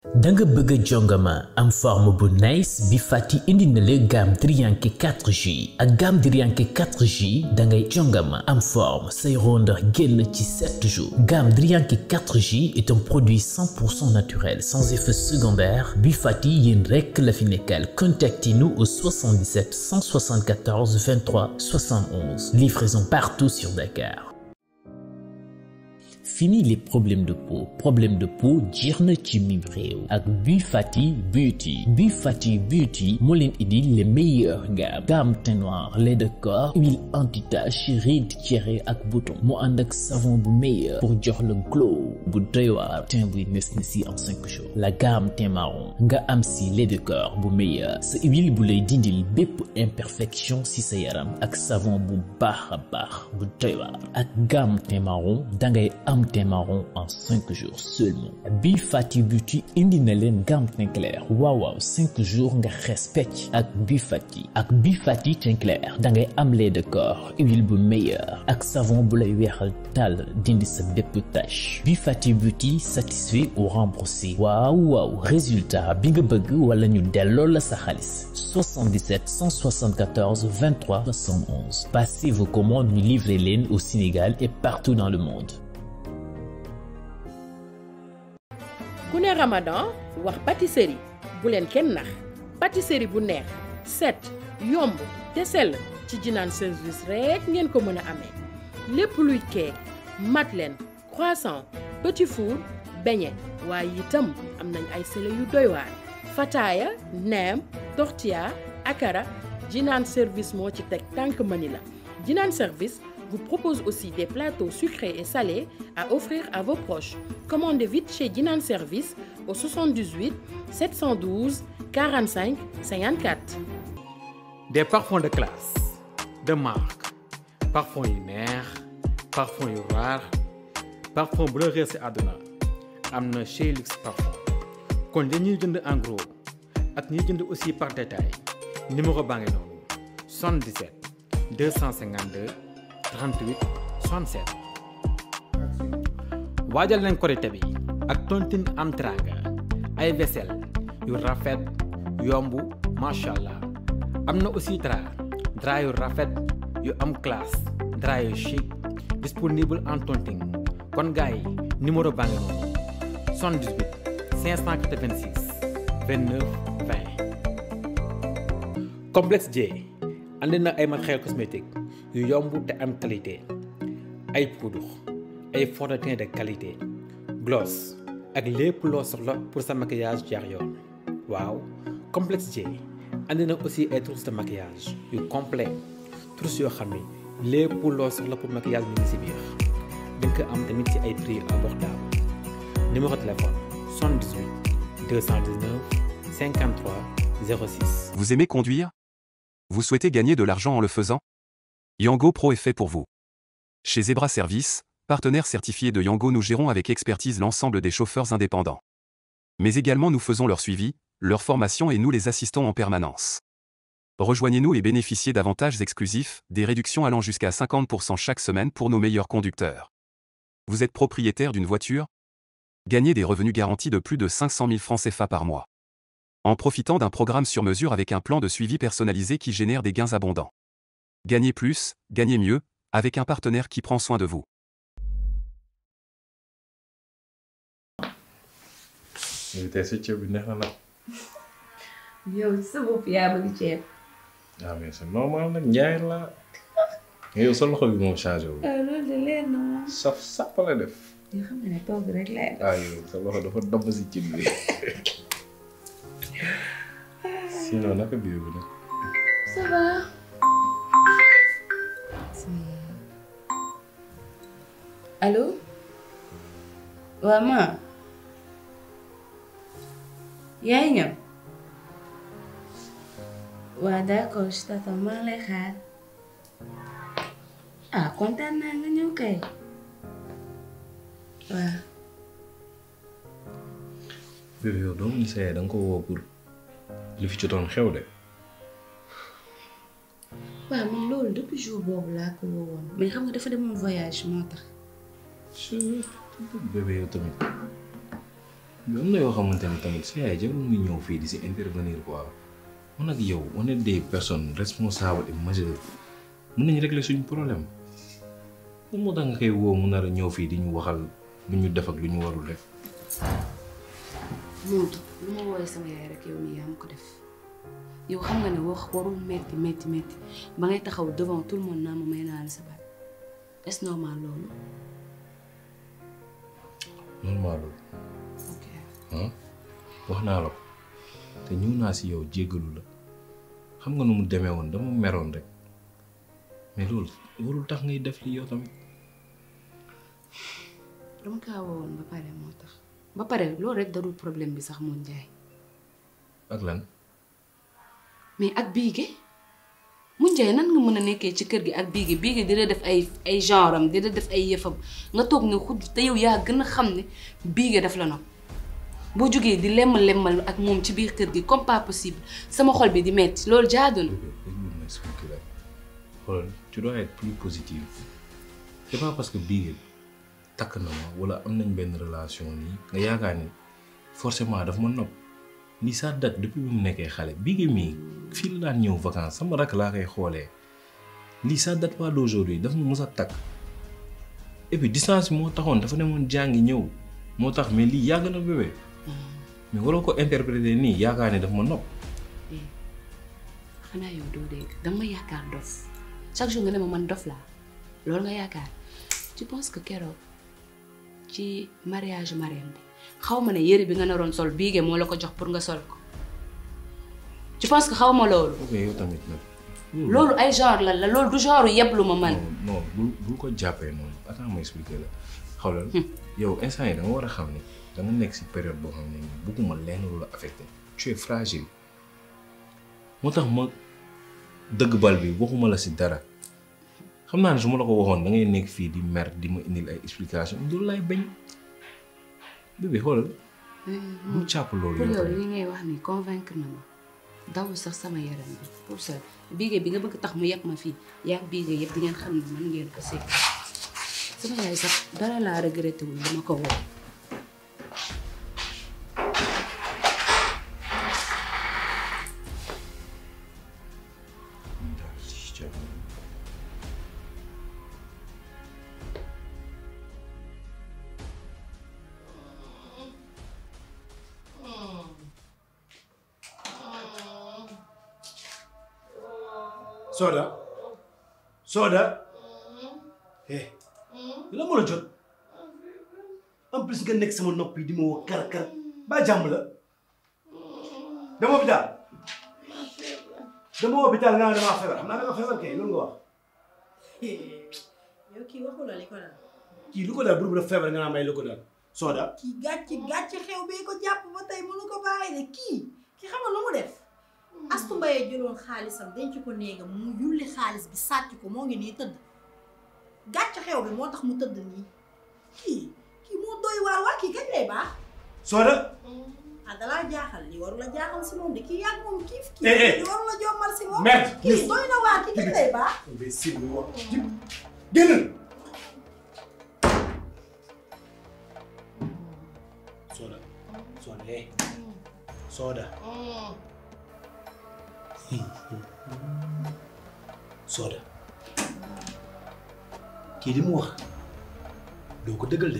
da nga bëgg a jongama am forme bu nice bi fàtti indi na la gamme Drianke 4G ak gamme Drianke 4G da ngay jongama am forme say rondeur génn ci 7 jours gamme Drianke 4G est un produit 100% naturel sans effet secondaire bi fàtti yéen rekk la fi nekkal contactez-nous au 77 174 23 71 livraison partout sur Dakar Fini les problèmes de peau problème de peau jeex na ci mim réew ak Bi Fati Beauty Bi Fati Beauty moo leen indi les meilleures gammes gamme teint noir lait de corps huile anti-tache rides tiéré ak bouton mu ànd ak savon bu meilleur pour jox le glow bu doy waar teint buy nes na si en cinq jours la gamme teint marron nga am si lait de corps bu meilleur sa huile bu lay dindil bépp imperfection si sa yaram ak savon bu baax a baax bu doy waar ak gamme teint marron dangay am teint marron en 5 jours seulement Bi Fati Beauty indi na leen gamme teint clair waaw waaw 5 jours nga xees pecc ak Bi Fati ak Bi Fati teint clair da ngay am lait de corps huile bu meilleur ak savon bu lay weexal tàll dindi sa bépp tache Bi Fati Beauty satisfait ou remboursé waaw waaw résultat bi nga bëgg wala ñu delloo la sa xaalis 77 174 23 71 passez vos commandes ñu livrer leen au Sénégal et partout dans le monde ku ne Ramadan wax pâtisserie bu leen kenn nax pâtisserie bu neex set yomb te sell ci Jinaan service rekk ngeen ko mën a amee lépp luy cake madeleine croissant petit four beignet waaye itam am nañ ay sele yu doy waar fataaya neem tortilla akara Jinaan service moo ci teg tànk mani la Jinaan service vous propose aussi des plateaux sucrés et salés à offrir à vos proches. Commandez vite chez Dinan Service au 78 712 45 54. Des parfums de classe, de marque, parfums yu neex, parfums yu raar, parfum bu la réer si àdduna am na chez Luxe Parfum kon dañuy jënd en gros ak ñuy jënd aussi par détail numéro baa ngi noonu 77 252 38 67 waajal leen korite bi ak tontine am teranga ay vaisselle yu rafet yomb macha allah am na aussi drap drap yu rafet yu am classe drap yu chic disponible en tontine kon gars yi numéro baa ngi noonu 78 586 29 20 complexe J andi na ay matériel cosmétique yu yomb te am qualité ay poudre ay fond de teint de qualité gloss ak lépp loo soxla pour sa maquillage jaar yoon waaw complexe J andi na aussi ay trousses de maquillage yu complet trousses yoo xam ni lépp loo soxla pour maquillage mi ngi si biir di nga ko am tamit ci ay prix abordable numéro téléphone 78 219 53 06. Vous aimez conduire Vous souhaitez gagner de l'argent en le faisant Yango Pro est fait pour vous. Chez Zebra Service, partenaire certifié de Yango, nous gérons avec expertise l'ensemble des chauffeurs indépendants. Mais également nous faisons leur suivi, leur formation et nous les assistons en permanence. Rejoignez-nous et bénéficiez d'avantages exclusifs, des réductions allant jusqu'à 50% chaque semaine pour nos meilleurs conducteurs. Vous êtes propriétaire d'une voiture Gagnez des revenus garantis de plus de 500 000 francs CFA par mois. En profitant d'un programme sur mesure avec un plan de suivi personnalisé qui génère des gains abondants. Gagnez plus, gagnez mieux, avec un partenaire qui prend soin de vous. léegi tey sa ceeb bi neex na nag. yow sa bopp yaa bëgg ceeb. ah mais c'est normal nag njaay la yow sa loxo bi moom changé wu. ah loolu de leer na ma. saf sàpp la def. yoo xam ne togg rek lay def. ah yow sa loxo dafa damm si cin bi. sinon naka biir bi nag. ça va. allo. waaw ma. yaay ñëw. waaw d'accord je t'attends maa ngi lay xaar. ah kontaan naa nga ñëw kay. waaw. bébé yow doomu ni sa yaay da nga ko woo pour li fi jotoon xew de. waaw man loolu depuis jour boobu laa ko woowoon mais xam nga dafa demoon voyage moo tax. bébé yow tamit mais am na yoo xamante ni tamit sa yaay jarul muy ñëw fii di si intervenir quoi man ak yow on est des personnes responsables et majeures mën nañu régler suñu problème lan moo tax nga koy woo mu nar a ñëw fii di ñu waxal lu ñu def ak lu ñu warul def. Moodu lu ma woowee sama yaay rek yow nii yaa ma ko def yow xam nga ne wax warul metti metti metti ba ngay taxaw devant tout le monde naa ma may naa la sa baat est-ce normal loolu normal loolu ok ah wax naa la ko te ñëw naa si yow jéggalu la xam nga nu mu demee woon dama meroon rek mais loolu warul tax ngay def li yow tamit. dama kaa woowoon ba pare moo tax ba pare loolu rek darul problème bi sax moom Njaay ak lan mais ak biige mu Njaay nan nga mën a nekkee ci kër gi ak biige biige dina def ay ay genre am dina def ay yëfam nga toog ne xudd te yow yaa gën a xam ne biige daf la nopp boo jógee di lemm lemmal ak moom ci biir kër gi comme pas possible sama xol bi di metti loolu jaadu na déglu ma expliquer la xoolal tu dois être plus positif c'est pas parce que bii takk na ma wala am nañ benn relation nii nga yaakaar ni forcément daf ma nopp lii ça date depuis bi mu nekkee xale bii mii fii la daan ñëw vacances sama rakk laa koy xoolee lii ça date pas d'aujourd'hui daf ma mës a takk et puis distance bi moo taxoon dafa demoon jàngi ñëw moo tax mais lii yàgg na bébé mais waroo ko interpréter nii yaakaar ni daf ma nopp xanaa yow doo dégg dama yaakaar dof chaque jour nga ne ma man dof laa loolu nga yaakaar tu penses que keroog ci mariage Marème bi xaw ma ne yëre bi nga naroon sol biige moo la ko jox pour nga sol ko tu penses que xaw ma loolu ok yow tamit nag loolu ay genre la la loolu du genre yeblu ma man non non bul bul ko jàppee noonu attends ma expliquer la xoolal yow instant yi da nga war a xam ne da nga nekk si période boo xam ne nii bugguma lenn lu la affecté tu es fragile moo tax ma dëgg bal bi waxuma la si dara xam naa ne su ma la ko waxoon da ngay nekk fii di mer di ma indil ay explication loolu laay bañ bébé xoolal bul jàpp loolu pour yow yow tamit li ngay wax ni convaincre na ma dawul sax sama yaram bi pour ça biige bi nga bëgg tax mu yàq ma fii yaa biige yëpp di ngeen xam ne man ngeen ko sekk sama yaay sax dara laa regretté wul dama ko woo Soda Soda eh la moo la jot en plus nga nekk sama nopp yi di ma woo kar kar ba jàmm la dama hôpital dama hôpital nga ne damaa feebar xam naa dama feebar kay loolu nga wax yow kii waxu la li ko daal kii lu ko daal bur bu def feebar nga naa may lu ko daal Soda kii gàcc gàcc xew bee ko jàpp ba tey mënu ko bàyyi de kii ki xamal lu mu def astu mbayee jëloon xaalisam denc ko néegam mu yulli xaalis bi sàcc ko moo ngi nii tëdd gàcc xew bi moo tax mu tëdd nii kii kii moo doy waar waa kii kañ lay baax Soda ah dalaa jaaxal li waru la jaaxal si moom de kii yàgg moom kiif kii Eh, eh. li waru la jommal si moom Merde, kii yes. doy na waar kii kañ lay baax imbécile muy wax jib génnal Soda Soda eh Soda Soda kii li mu wax doo ko dëggal de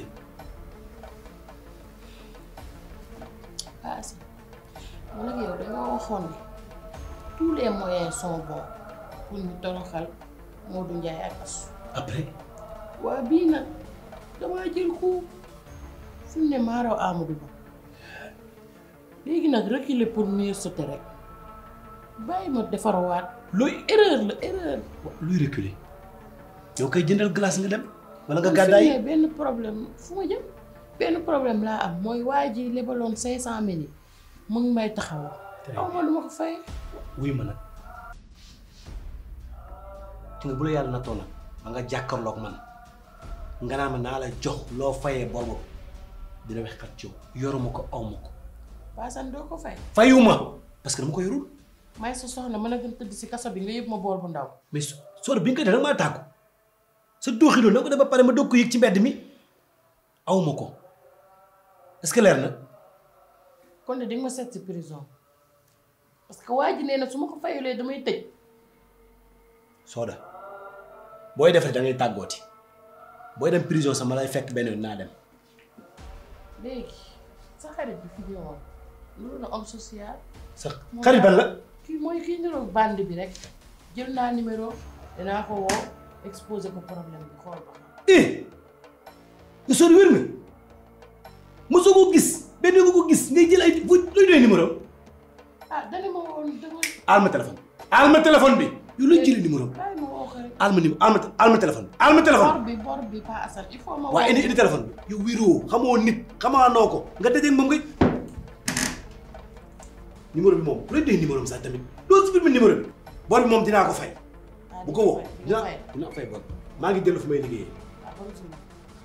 paase man ak yow dañoo waxoon ne tous les moyens sont bons pour ñu toroxal Modou Ndiaye ak Asou après waa bii nag damaa jël ko fu mu ne maaraw Amadou Ba léegi nag reculer pour mieux sauter rek bàyyi ma defarawaat looy erreur la erreur luy reculer yow koy jëndal glace nga dem wala nga man fi mu gàddaay ne benn problème fu ma jëm benn problème laa am mooy waa ji lebaloon cinq cent mille yi mu ngi may taxaw aw ma lu ma ko fay wuy ma nag te nga bu la yàlla nattoo nag ba nga jàkkarloog man nga naa ma naa la jox loo fayee bor boobu dina wex kat ci yow yoruma ko aw ma ko paasan doo ko fay fayuma parce que dama ko yorul may sa soxna mën a gën tëdd si kaso bi nga yëg ma bool bu ndaw mais so soo bi nga koy def danga maa tàggu sa dooxi loolu na ko def ba pare ma doog ko yëg ci mbedd mi aw ma ko est-ce que leer na kon de di nga ma seet si prison parce que waa ji nee na su ma ko fayulee damay tëj Soda booy def rek da ngay tàggooti booy dem prison sama lay fekk benn yoon naa dem léegi sa xarit bi fi ñëwoon loolu la homme social sa xarit ban la kii mooy kii niroog bande bi rek jël naa numéro dinaa ko woo exposé ko problème bi xool ba xam eh nga Soda wér na mosoo ko gis benn nga ko gis ngay jël ay fu luy doy numéro ah dana ma woon dama aal ma téléphone aal ma téléphone bi yow looy jëlee numéro bàyyi ma woo ko rek aal ma numéro aal ma aal ma téléphone aal ma téléphone bor bi bor bi pas asal il faut ma waaye indi woo indi téléphone bi yow wéeroo xamoo nit xamaa noo ko nga dajeeg moom ngay numéro bi moom looy doy numéro am sax tamit doo supprimer numéro bi bor bi moom dinaa ko fay bu ko woo dina dinaa fay dinaa fay bor maa ngi dellu fu may liggéeyee ah bon suñu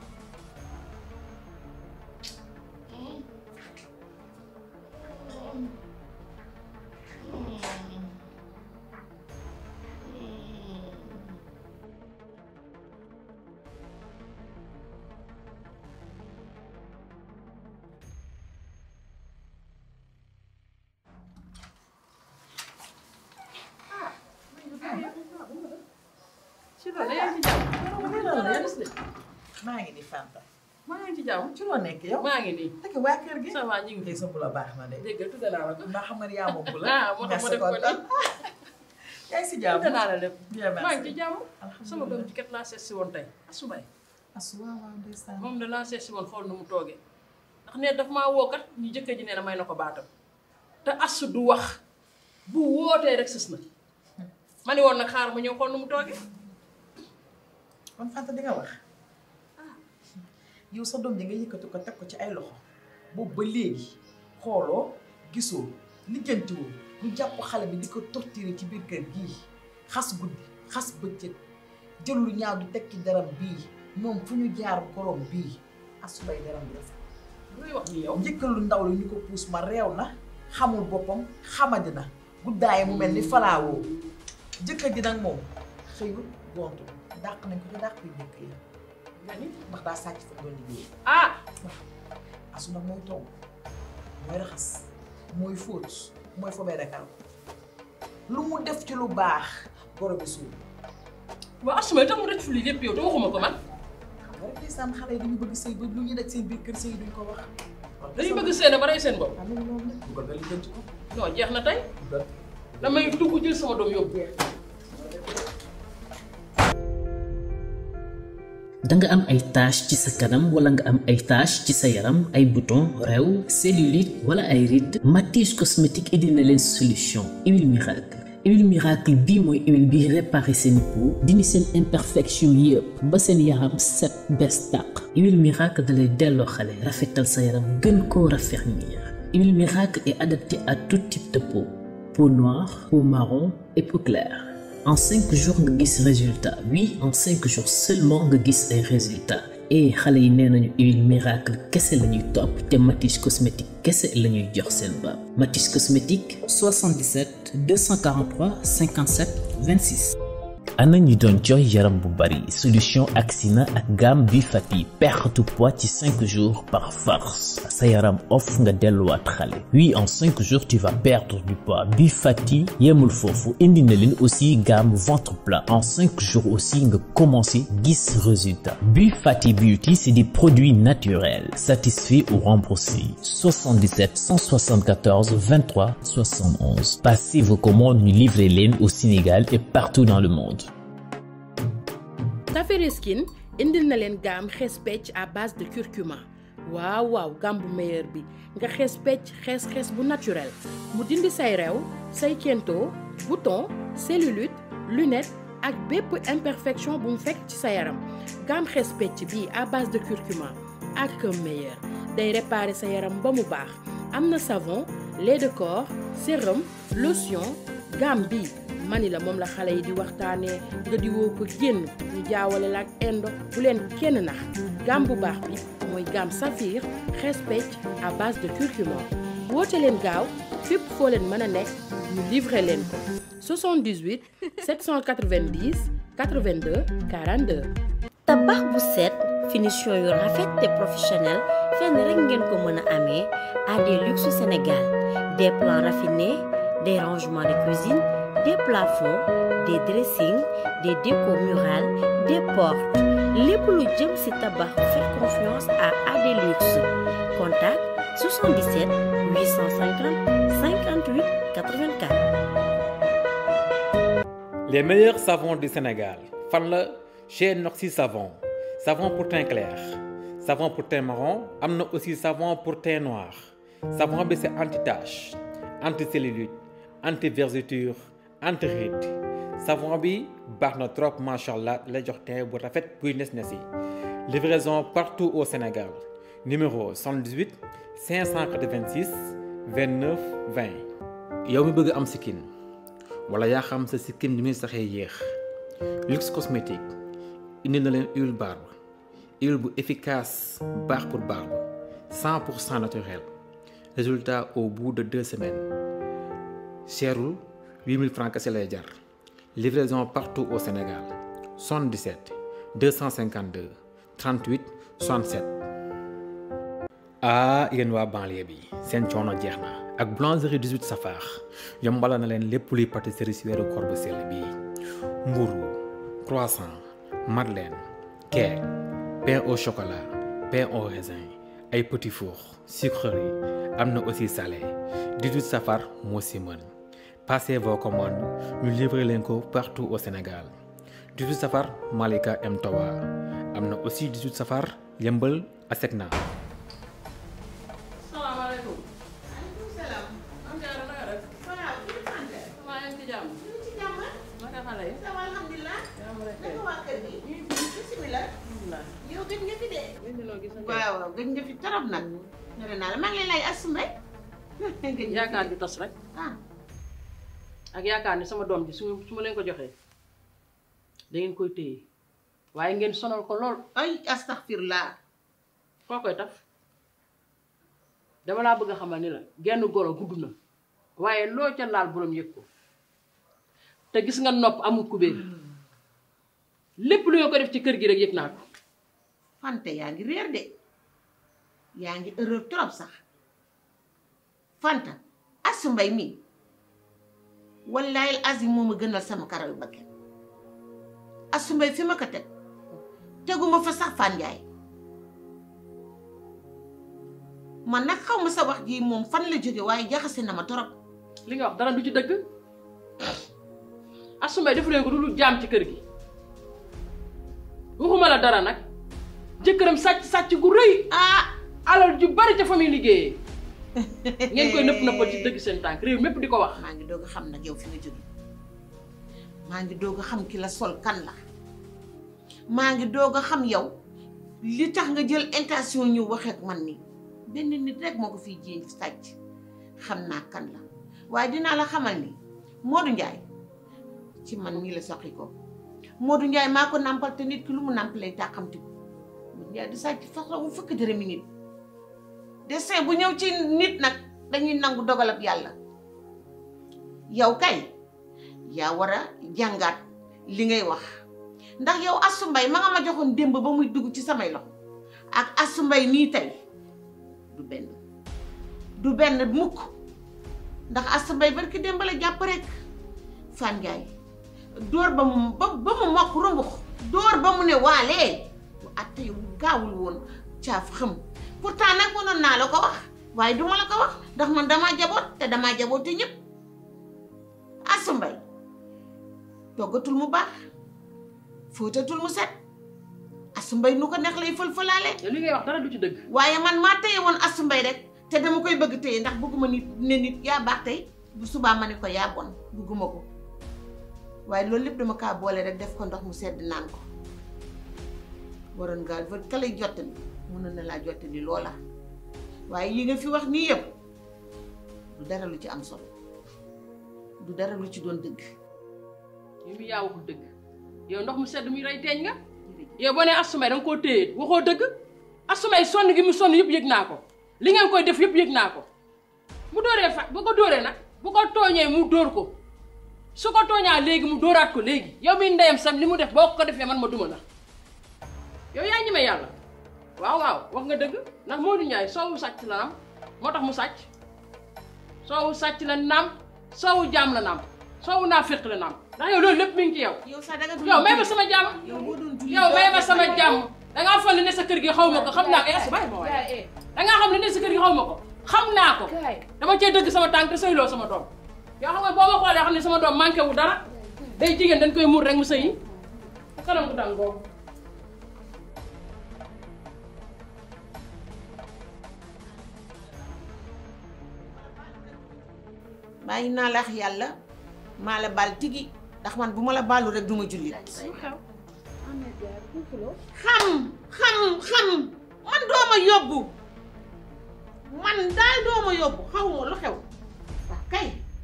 ci loolu yaa ngi ci jàmm maa ngi ni Fanta maa ngi ci jàmm ci loo nekk yow maa ngi nii dëkk waa kër gi ça va ñu ngi tey sa bu la baax na de dégg nga tudde naa la ko ndax xam nga ni yaa moom bu la ah moo tax ma def ko nii yaa ngi si jàmm tudde naa la lépp bien maa ngi ci merci jàmm alhamdulilah sama doom ci kat laa seet si woon tey asubay asu waaw waaw ndeysaan moom de laa seet si woon xool nu mu toogee ndax ne daf maa woo kat ñu jëkkër ji nee na may na ko baatam te asu du wax bu wootee rek sës na ma ni woon nag xaar ma ñëw xool nu mu toogee kon Fanta di nga wax yow sa doom ji nga yëkkati ko teg ko ci ay loxo boobu ba léegi xooloo gisoo lijjantiwoo ñu jàpp xale bi di ko torturer ci biir kër gii xas guddi xas bëccëg jël lu ñaaw di teg ci daram bii moom fu ñu jaar borom bii asubay daram bi rafet luy wax ni yow njëkkal lu ndaw li ñu ko puus ma réew na xamul boppam xamadi na guddaay mu mel ni falaawoo jëkkër ji nag moom xëyul gontu dàq nañ ko ci dàq yu njëkk yi nga ni ndax daa sàcc fa doon liggéey ah asu nag mooy togg mooy raxas mooy fóot mooy fobee rekal lu mu def ci lu baax goro bi suul waa asumay tax mu def fi lii lépp yow te waxuma ko man xam nga rek ndeysaan xale yi dañu bëgg sëy ba lu ñuy daj seen biir kër sëy duñ ko wax dañuy bëgg seen ba rey seen bopp xam nga loolu nag dugal nga li denc ko non jeex na tey dugal damay dugg jël sama doom yóbbu da nga am ay tache ci sa kanam wala nga am ay tache ci sa yaram ay bouton rew cellulite wala ay rides Matisse cosmétique indi na leen solution huile miracle huile miracle bii mooy huile bi réparé seen peau dindi seen imperfection yëpp ba seen yaram set bees tàq huile miracle da lay delloo xale rafetal sa yaram gën koo raffermir huile miracle est adaptée à tout type de peau peau noire peau marron et peau claire en cinq jours nga gis résultat oui en cinq jours seulement nga gis ay résultats et xale yi nee nañu huile miracle kese la ñuy topp te Matisse cosmétique kese la ñuy jox seen baab Matisse cosmétique 77 243 57 26. ana ñi doon jooy yaram bu bari solution Axina ak gamme bi fati perte poids ci 5 jours par force sa yaram off nga delluwaat xale oui en 5 jours tu vas perdre du poids bi fati yemul foofu indi na leen aussi gamme ventre plat en 5 jours aussi nga commencé gis résultat bi fati beauty c'est des produits naturels satisfaits ou remboursés 77 174 23 71 passez vos commandes ñu livrer leen au Sénégal et partout dans le monde Tafere Skin indil na leen gamme xees pecc à base de curcuma waaw waaw gamme bu meilleur bi nga xees pecc xees xees bu naturel mu dindi say rew say kento bouton cellulite lunette ak bépp imperfection bu mu fekk ci sa yaram gamme xees pecc bii à base de curcuma ak meilleur day réparer sa yaram ba mu baax am na savon lait de corps sérum lotion gamme bii mani la moom la xale yi di waxtaanee nga di woo ko génn ñu jaawale la ak indo bu leen kenn nax gamme bu baax bi mooy gamme saphir xees pecc à base de curcuma woote leen gaaw fépp foo leen mën a nekk ñu livrer leen ko 78 790 82 42. tabax bu set finition yu rafet te professionnel fenn rek ngeen ko mën a amee AD Luxe Sénégal des plans raffinés des rangements de cuisine des plafonds des dressings des décos murales des portes lépp lu jëm ci tabax faites confiance à AD Luxe contact 77 850 58 84 Les meilleurs savons du Sénégal fan la chez Noxy Savon savon pour teint clair savon pour teint marron am na aussi savon pour teint noir savon bi c'est anti-tache anti-cellulite anti-vergeture anti-rides savon bi baax na trop macha allah lay jox teint bu rafet buy nes nes yi livraison partout au Sénégal numéro 78 586 29 20 yow mi bëgg am sikkin wala yaa xam sa sikkim ni muy saxee yéex luxe cosmétique indi na leen huile barbe huile bu efficace baax pour barbe 100 pour cent naturel résultat au bout de deux semaines cherul 8000 francs kese lay jar livraison partout au Sénégal 77 252 38 67 ah yéen waa banlieue bi seen coono jeex na ak boulangerie 18 safar yombala na leen lépp luy pâtisserie si weeru koor bu sell bii mburu croissant madeleine cake pain au chocolat pain au raisin ay petits fours sucrerie am na aussi salé 18 safar moo si mën passez vos commandes ñu livrer leen ko partout au Sénégal 18 safar Malika M Towa am na aussi 18 safar yëmbal Asecna salaamaaleykum. maaleykum salaam. am jaara na nga def. waaw kii Fanta. maa ngi ci jàmm. ñu ngi ci jàmm. naka xale yi. ça va alhamdulilah. jàmm rek kay. naka waa kër gi. ñu ngi fi bisimilah. alhamdulilah. yow gëj nga fi de. gëj nga noo gis waaw waaw gëj nga fi torop nag. nee naa la maa ngi lay laaj asumay. yaakaar ju tas rek. ah ak yaakaar ne sama doom ji su su ma leen ko joxee da ngeen koy téye waaye ngeen sonal ko lool. ay astaghfirullah. koo koy taf dama laa bëgg a xamal ni la genn golo gudd na waaye loo ca laal borom yëg ko te gis nga nopp amul kubéer lépp lu nga ko def ci kër gi rek yëg naa ko Fanta yaa ngi réer de yaa ngi erreur trop sax Fanta asu mbay mi wallahi azim moo ma gënal sama karaw bakken asu mbay fi ma ko teg teguma fa sax Fan Njaay man nag xaw ma sa wax ji moom fan la jóge waaye jaxase na ma torop li nga wax dara du ci dëgg asumay defu leen ko du lu jaam ci kër gi waxuma la dara nag jëkkëram sàcc sàcc gu rëy ah alal ju bari ca fa muy liggéeyee ngeen koy nëpp nëppal ci dëgg seen tànk réew mépp di ko wax maa ngi doog a xam nag yow fi nga jóge maa ngi doog a xam ki la sol kan la maa ngi doog a xam yow li tax nga jël intention ñu waxee ak man nii benn nit rek moo ko fiy jéem sàcc xam naa kan la waaye dinaa la xamal ni Modou Ndiaye ci man mii la soqi ko Modou Ndiaye maa ko nàmpal te nit ki lu mu nàmp lay tàqamti ko Modou Ndiaye du sàcc façon bu fukki dërëmi nit destin bu ñëw ci nit nag dañuy nangu dogalab yàlla yow kay yaa war a jàngaat li ngay wax ndax yow asu mbay ma nga ma joxoon démb ba muy dugg ci samay loxo ak asu mbay nii tey du benn du benn mukk ndax asu mbay barki démb la jàpp rek Fan Njaay dóor ba mu ba ba mu mokk rumbux dóor ba mu ne waalee bu atte yu gaawul woon caaf xëm pourtant nag mënoon naa la ko wax waaye duma la ko wax ndax man damaa jaboot te damaa jaboote ñëpp asu mbay toggatul mu baax fóotatul mu set asu mbay nu ko neex lay fël-fëlaale li ngay wax dara du ci dëgg waaye man maa téye woon asu mbay rek te dama koy bëgg téye ndax bëgguma nit ne nit yaa baax tey bu subaa ma ne ko yaa bon bëgguma ko waaye loolu lépp dama kaa boole rek def ko ndox mu sedd naan ko waroon ngaa va ka lay jottali mënoon na laa jottali loola waaye yi nga fi wax nii yëpp du dara lu ci am solo du dara lu ci doon dëgg yow mi yaa waxul dëgg yow ndox mu sedd muy rey teeñ nga yow boo nee asumay danga koo téye waxoo dëgg asumay sonn gi mu sonn yëpp yëg naa ko li ngeen koy def yëpp yëg naa ko bu dóoree fa bu ko dóoree nag bu ko tooñee mu dóor ko su ko tooñaa léegi mu dóoraat ko léegi yow mi ndeyam sam li mu def boo ko defee man ma duma la yow yaa ñeme yàlla waaw waaw wax nga dëgg ndax Modou Ndiaye soowu sàcc la nam moo tax mu sàcc soowu sàcc la nam soowu jaam la nam soowu naa féq la nam ndax yow loolu lépp mi ngi ci yow yow sax danga yow may ma sama jàmm yow may ma sama jàmm dangaa foog ne ne sa kër gi xaw ma ko xam naa ko eh bàyyi ma waaye dangaa xam ne ne sa kër gi xaw ma ko xam naa ko dama cee dëgg sama tànk te sëyloo sama doom yoo xam nga boo ma xoolee xam ne sama doom manqué wu dara day jigéen dañ koy muur rek mu sëyi te kanam gu dang boobu bàyyi naa la ak yàlla maa la baal tigi ndax man bu ma la baalu rek duma jullit xam xam xam man dooma yóbbu man daal dooma yóbbu xawma lu xew waaw kay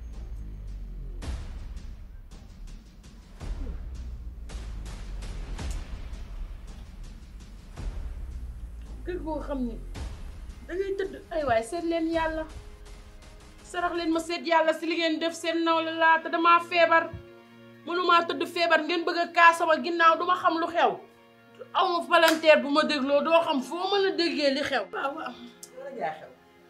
kër goo xam ni dangay tëdd ay waay seet leen yàlla sarax leen ma seet yàlla si li ngeen def seen nawle laa te damaa feebar mënumaa tëdd feebar ngeen bëgg a kaa sama ginnaaw duma xam lu xew aw ma palanteer bu ma dégloo doo xam foo mën a déggee li xew waaw waaw yow rek yaa xew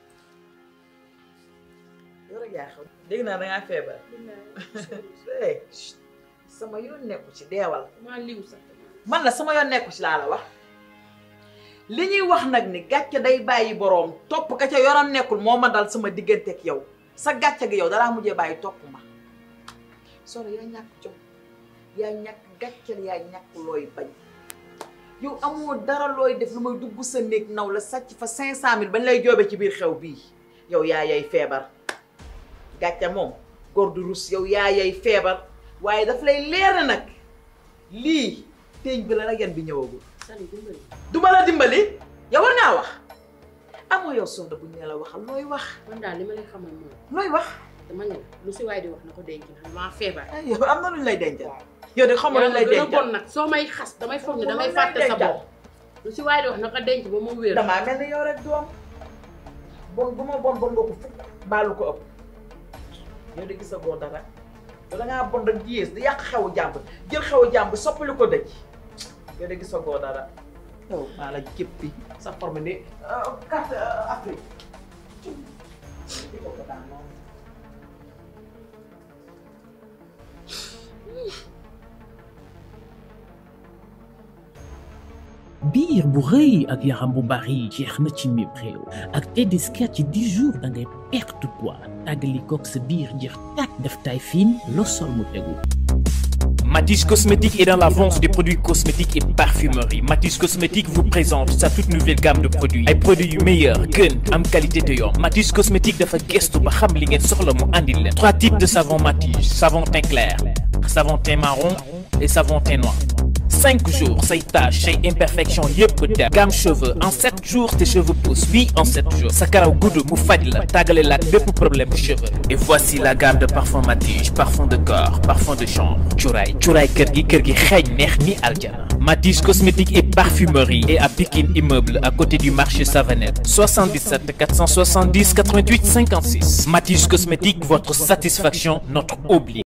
yow rek yaa xew dégg naa dangaa feebar eh sama yoon nekku ci deewal maa liw sax man la sama yoon nekku ci laa la wax li ñuy wax nag ni gàcce day bàyyi boroom topp ka ca yoram nekkul moo ma dal sama diggante ak yow sa gàcce gi yow dalaa mujjee bàyyi topp ma solo yaa ñàkk jom yaa ñàkk gàcceel yaa ñàkk looy bañ yow amoo dara looy def lu may dugg sa néeg naw la sàcc fa cinq cent mille bañ lay joobe ci biir xew bii yow yaa yay feebar gàcce moom góor du rus yow yaa yay feebar waaye daf lay leer na nag lii teeñ bi la nag yan bi ñëwagul sali dimbali du ma la dimbali yow war ngaa wax amoo yow sonda bu ñu ne la waxal looy wax man daal li ma lay xamal mooy looy wax dama ne lu si waay di wax na ko denc ndax maa feebar ay yow am na lu ñu lay dencal yow de xamoo lu ñu lay gën a dencal bon nag soo may xas damay foog ne Moom damay lay fàtte sa dencal. bopp lu si waay di wax na ko denc ba mu wér damaa mel ni yow rek doom bon bu ma bon bon nga ko fukk baalu ko ëpp yow de gisagoo dara yow da ngaa bon rek yées di yàq xewu jàmb jël xewu jàmb soppali ko dëj yow de gisagoo dara yow maa la jëppi sa forme ni carte Afrique biir bu rëy ak yaram bu bari jeex na ci mim réew ak Tedesca ci 10 jours da ngay perte poids tàggali koog sa biir jeex tàkk def taille fine loo sol mu tegu. Matisse Cosmétique est dans l'avance des produits cosmétiques et parfumerie. Matisse Cosmétique vous présente sa toute nouvelle gamme de produits. ay produits yu meilleur gën am qualité te yomb. Matisse Cosmétique dafa gëstu ba xam li ngeen soxla mu andil leen. trois types de savon Matisse savon teint clair savon teint marron et savon teint noir. cinq jours say taches say imperfections yëpp dem. gamme cheveux en sept jours tes cheveux poussent oui en sept jours. sa karaw gudd mu faj la tàggale la ak bépp problème de cheveux. et voici la gamme de parfum Matige parfum de corps parfum de chambre cuuraay cuuraay kër gi kër gi xeeñ neex ni aljana. Matige cosmétique et parfumerie et à Pikine immeuble à côté du marché Savanette 77 470 88 56. Matige cosmétique votre satisfaction notre obligation.